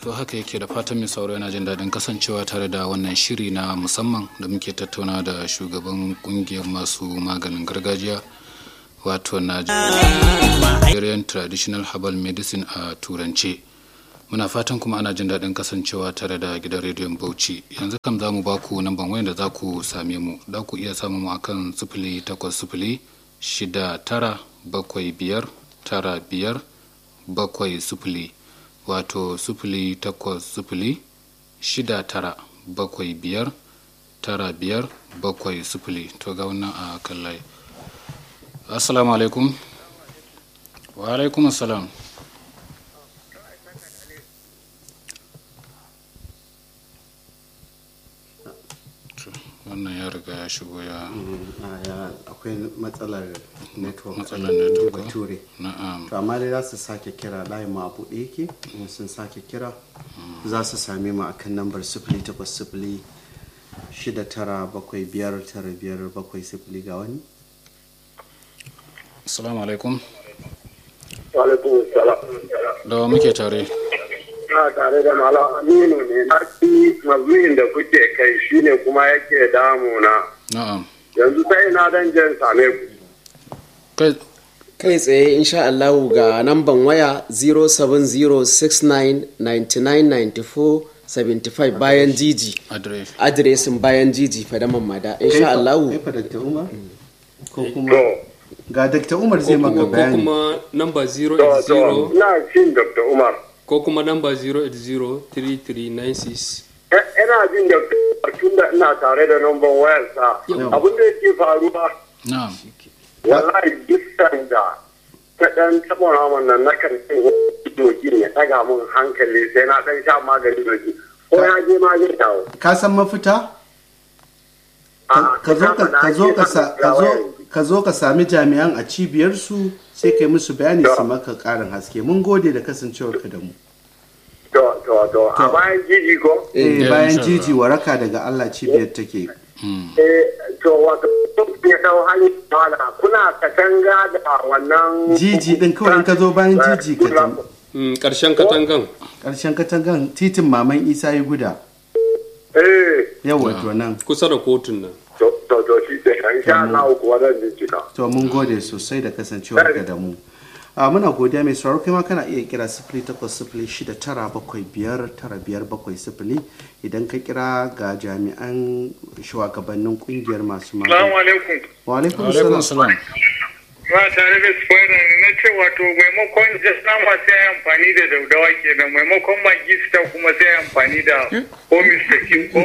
to haka yake da fatan mai sauraro yana jin daɗin kasancewa tare da wannan shiri na musamman da muke tattauna da shugaban kungiyar masu maganin gargajiya wato nigerian traditional herbal medicine a turance muna fatan kuma ana jin daɗin kasancewa tare da gidan rediyon bauchi yanzu kam za mu ba ku namban wayan da za ku same mu za ku iya samun mu akan sifili takwas sifili shida tara bakwai biyar tara biyar bakwai sifili wato sifili takwas sifili shida tara bakwai biyar tara biyar bakwai sifili to ga wannan a kan layi assalamu alaikum wa alaikum assalam wannan ya riga ya shigo ya akwai matsalar network Matsalar network, ko? bature na'am to amma dai za su sake kira layin mu a buɗe yake in sun sake kira za su same mu akan nambar sifili takwas sifili shida tara bakwai biyar tara biyar bakwai sifili ga wani assalamu alaikum Walaikun salam. da wa muke tare Na tare da Malam Aminu ne na ci mazuyin da kuke kai shine kuma yake damuna. na'am Yanzu sai na dan jan same ku. kai kai tsaye insha Allahu ga namban waya 07069999475 bayan jiji adres adiresin bayan jiji fadaman mada insha Allahu kai fa Dr. Umar ko kuma To, ga Dr. Umar zai ko maka kuma, ko bayani kuma namba to, to, 080 ina cin Dr. Umar. ko kuma namba 0803396 Eh, Ina jin Dr. Umar tun da ina tare da number wayarsa. Abin da yake faruwa, na'am wallahi dukkan da ta dan taɓa naman nan na kan cin doki ya ɗaga mun hankali sai na ɗan sha magani doki. Ko ya je ma zai dawo. ka san mafita A'a, ka zo ka ka zo ka sa- ka zo yanzu. ka zo ka sami jami'an a cibiyarsu sai kai musu bayani su maka karin haske mun gode da kasancewarka da mu To, to, to, a bayan jiji ko? eh Eh, bayan insha Allah. jiji waraka daga Allah cibiyar take Eh, to, wato, ya dau hali mala, kuna katanga da wannan... jiji din kawai in ka zo bayan jiji ka jam Mm, karshen katangan karshen katangan titin maman isa yi guda Eh, yawa to nan kusa da kotun nan to, to, to, shi ke, insha Allah kuwa zan bincika. to mun gode sosai da kasancewarka da mu a muna godiya mai sauraro kai ma kana iya kira sifili takwas sifili shida tara bakwai biyar tara biyar bakwai sifili idan ka kira ga jami'an shugabannin kungiyar masu Salamu magani alaikum. wa alaikum alaikum salam salam Ba tare da spoiler ne na ce wato maimakon just nama sai ya amfani da daudawa kenan maimakon magi ta kuma sai ya amfani da homis da kinko.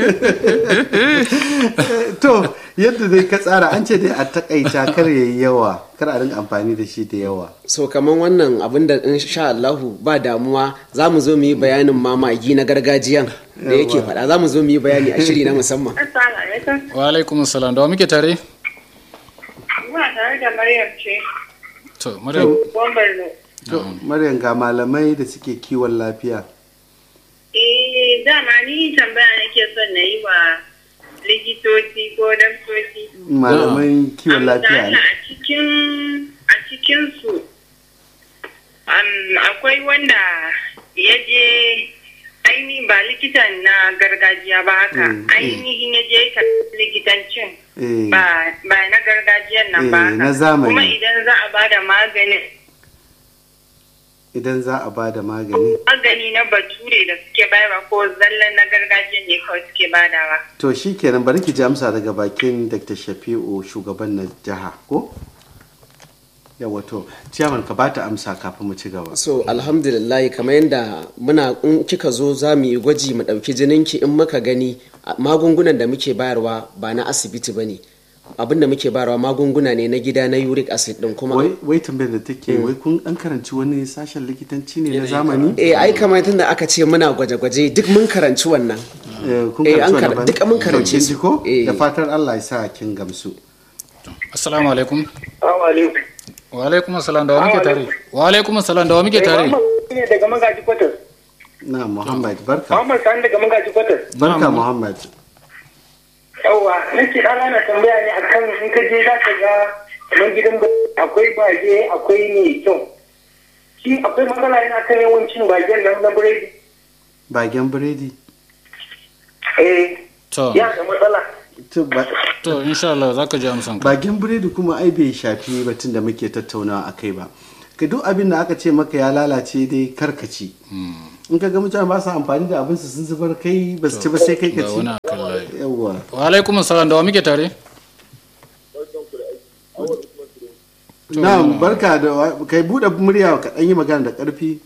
to yadda dai ka tsara an ce dai a takaita kar yayi yawa kar a rinka amfani da shi da yawa so kaman wannan abin da insha Allahu ba damuwa za mu zo mu yi bayanin mamagi na gargajiyan da yake faɗa za mu zo mu yi bayani a shiri na musamman Assalamu alaikum. wa alaikum salam da wa muke tare Muna tare da Maryam ce, to maryam Bombarno. to maryam ga malamai da suke kiwon lafiya Eh, dama ni tambaya nake son na yi wa likitoci ko daktoci. malaman kiwon lafiya ne a cikin a cikin su um, akwai wanda ya je ainihin ba likitan na gargajiya ba haka Mm, ainihin ya je ka likitancin eh ba ba na gargajiyan nan ba Eh, haka na zamani. kuma idan za a bada maganin idan za a ba da magani magani na bature da suke bayarwa ko zallan na gargajiyan ne kawai suke badawa to shi kenan bari ki ji amsa daga bakin dr shafi'u shugaban na jiha ko yawa to ciyaman ka bata amsa kafin mu ci gaba so alhamdulillah kamar yadda muna in kika zo za mu yi gwaji mu ɗauki jininki in muka gani a- magungunan da muke bayarwa ba na asibiti ba ne abin da muke bayarwa magunguna ne na gida na uric acid din kuma wai wai tambayar da take wai kun dan karanci wani sashen likitanci ne na zamani eh ai kamar tunda aka ce muna gwaje-gwaje duk mun karanci wannan Eh, kun Eh, karanci an wani kar- ba- duka mun To, karance kin su. ji ko Eh. da fatar Allah ya sa kin gamsu assalamu alaikum Salamu alaikum. wa alaikum salam da wa muke tare wa alaikum salam da wa muke tare ne daga magaji kwatas. na Muhammad barka Muhammad Sani daga magaji kwatas. barka Muhammad Yawwa, nake ɗan ana tambaya ne akan in ka je za ka ga kamar gidan ba- akwai baje akwai mai kyau. Shi akwai matsala yana kan yawancin bagen nan na biredi. bagen biredi eh to ya da matsala to ba- to insha Allah za ka ji amsan ka bagen biredi kuma ai bai shafi batun da muke tattaunawa a kai ba ka duk abin da aka ce maka ya lalace dai karkaci in ka ga mutane ba su amfani da abin su sun zubar kai ba su ci ba sai kai ka ga ci wani akan layi yawwa wa alaikum assalam da wa muke tare na barka da wa- kai bude murya ka dan yi magana da karfi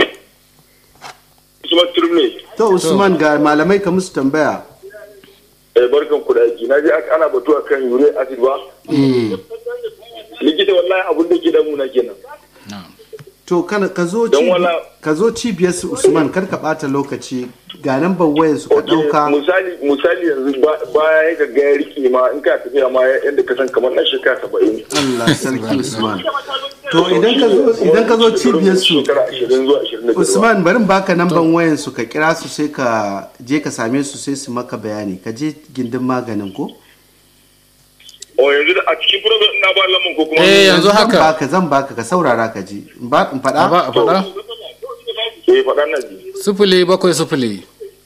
Usman Turmi to usman ga malamai ka musu tambaya eh barkan ku da aiki na je ana batu akan ure acid ba likita wallahi abun da ke damu na kenan na'am to kana ka zo Don cibi- wala- ka zo cibiyar su usman kar ka bata lokaci ga nan wayar su ka Ok, dauka misali misali yanzu ba- baya ya ga ya rike ma in ka tafiya ma yadda ka san kamar nan shekara saba'in Allah sarki usman to idan ka zo idan ka zo cibiyar su shekara ashirin zuwa ashirin da biyar Usman barin baka namban wayan su ka kira su sai ka je ka same su sai su maka bayani ka je gindin maganin ko o yanzu da a cikin program na ba lamun ko kuma eh yanzu zan haka baka zan baka ka saurara ka ji in ba in a ba faɗa a faɗa eh faɗa na ji sifili bakwai sifili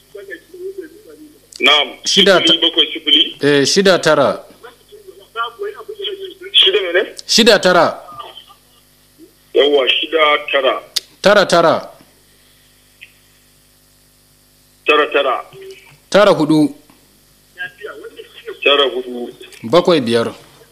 na'am Shida ta- sifili bakwai sifili eh shida tara shida mene shida tara yawa shida tara tara tara tara tara tara hudu tara hudu bakwai biyar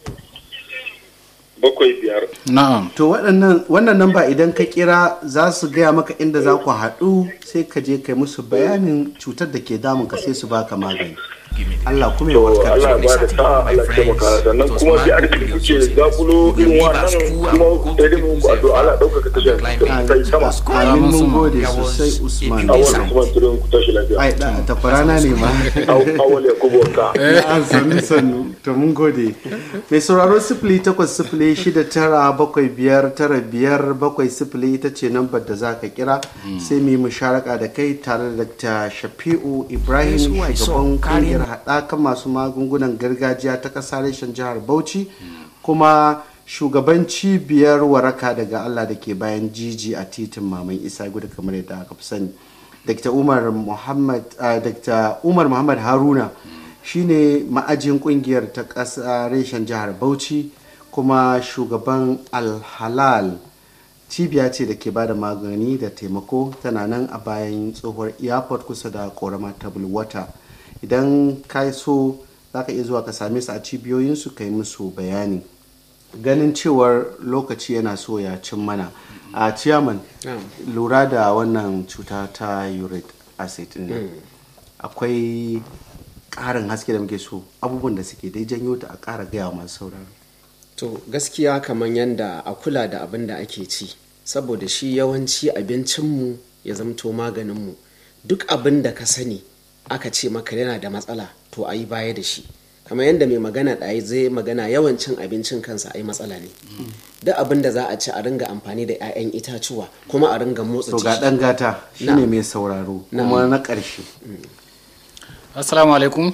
bakwai biyar na'am to waɗannan wannan namba idan ka kira za su gaya maka inda za ku haɗu sai ka je kai musu bayanin cutar da ke damun ka sai su baka magani Allah kuma ya to warkar Allah da ya ba da sa'a Allah ya taimaka sannan kuma bi arziki kuke zakulo irin wannan kuma sai dai mun ku addu'a Allah ɗaukaka tashar kai sama amin mun gode sosai Usman awal kuma turin ku tashi lafiya ai da takwarana ne ma awal ya kubo ka an sannu sannu to mun gode mai sauraro sifili takwas sifili shida tara bakwai biyar tara biyar bakwai sifili ita ce nambar da za ka kira sai mu yi musharaka da kai tare da dr shafi'u ibrahim shugaban kungiyar haɗakan masu magungunan gargajiya ta ƙasa reshen jihar bauchi kuma shugaban cibiyar waraka daga allah da ke bayan jiji a titin maman isa gudu kamar yadda aka fi sani dr umar muhammad ah, dr umar muhammad haruna shine ma'ajin kungiyar ta ƙasa reshen jihar bauchi kuma shugaban alhalal cibiya ce da ke ba da magani da taimako tana nan a bayan tsohuwar airport kusa da korama ta wata idan ka so za ka iya zuwa ka same su a cibiyoyinsu ka yi musu bayani ganin cewar lokaci yana so ya cin mana a ciyaman lura da wannan cuta ta uric acid din akwai ƙarin haske da muke so abubuwan da suke dai janyo ta a ƙara gaya wa masu sauraro to gaskiya kamar yadda a kula da abin da ake ci saboda shi yawanci abincinmu ya zamto maganinmu duk abin da ka sani aka ce maka yana da matsala to a yi baya da shi kamar yadda mai magana ɗaya zai magana yawancin abincin kansa a yi matsala ne duk abin da za a ci a ringa amfani da 'ya'yan itatuwa kuma a ringa motsa to ga jiki ɗan gata shine Na'am. mai sauraro Na'am. kuma na ƙarshe assalamu alaikum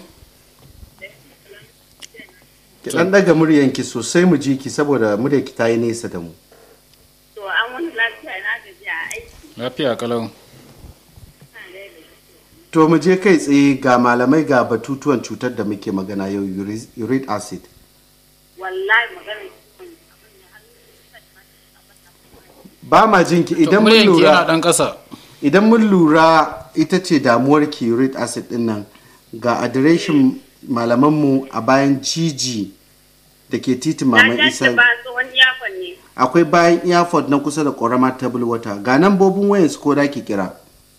ki ɗan ɗaga muryanki sosai mu ji ki saboda muryarki ta yi nesa da mu To an wani lafiya na gaji a aiki. lafiya kalau to mu je kai tsaye ga malamai ga batutuwan cutar da muke magana yau uri- uric acid Wallahi magana ciwon ba ma jinki idan mun muryanki yana lura dan ƙasa idan mun lura ita ce damuwar ki uric acid din nan ga adireshin malamanmu a bayan jiji da ke titin Na maman tashi isa ba tsohon iyakon ne. akwai bayan airport na kusa da ƙorama table water ga nan bobin wayansu ko da ki kira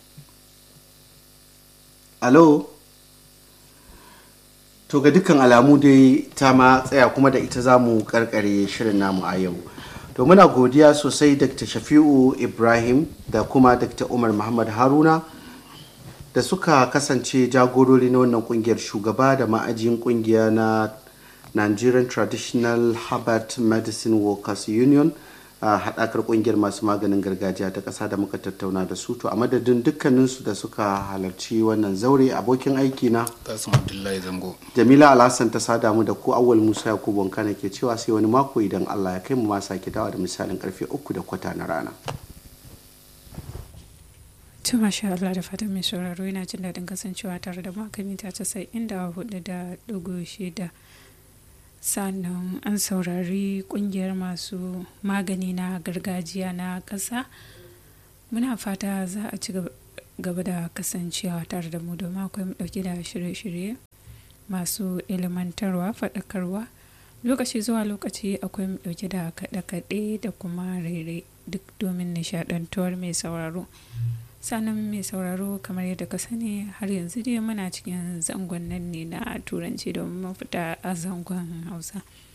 alo to ga dukkan alamu dai ta ma tsaya kuma da ita za mu karkare shirin namu a yau to muna godiya sosai dr shafi'u ibrahim da kuma dr umar muhammad haruna da suka kasance jagorori na wannan kungiyar shugaba da ma'ajin kungiya na nigerian traditional herbert medicine workers union a haɗakar kungiyar masu maganin gargajiya ta ƙasa da muka tattauna da su to a madadin dukkaninsu da suka halarci wannan zaure abokin aiki na kasim abdullahi zango jamila alhassan ta sada mu da ku awwal musa yakubu wanka ke cewa sai wani mako idan allah ya kai mu ma sake dawa da misalin karfe uku da kwata na rana To masha Allah da fatan mai sauraro yana jin daɗin kasancewa tare da makami ta casa'in da hudu da ɗigo shida. Sannan an saurari ƙungiyar masu magani na gargajiya na ƙasa. Muna fata za a ci gaba da kasancewa tare da mu domin akwai mu ɗauke da shirye-shirye masu ilimantarwa faɗakarwa. Lokaci zuwa lokaci akwai mu ɗauke da kaɗe-kaɗe da kuma rere duk domin nishaɗantuwar mai sauraro. sanan mai sauraro kamar yadda ka sani har yanzu dai muna cikin zangon nan ne na turanci domin mafita a zangon hausa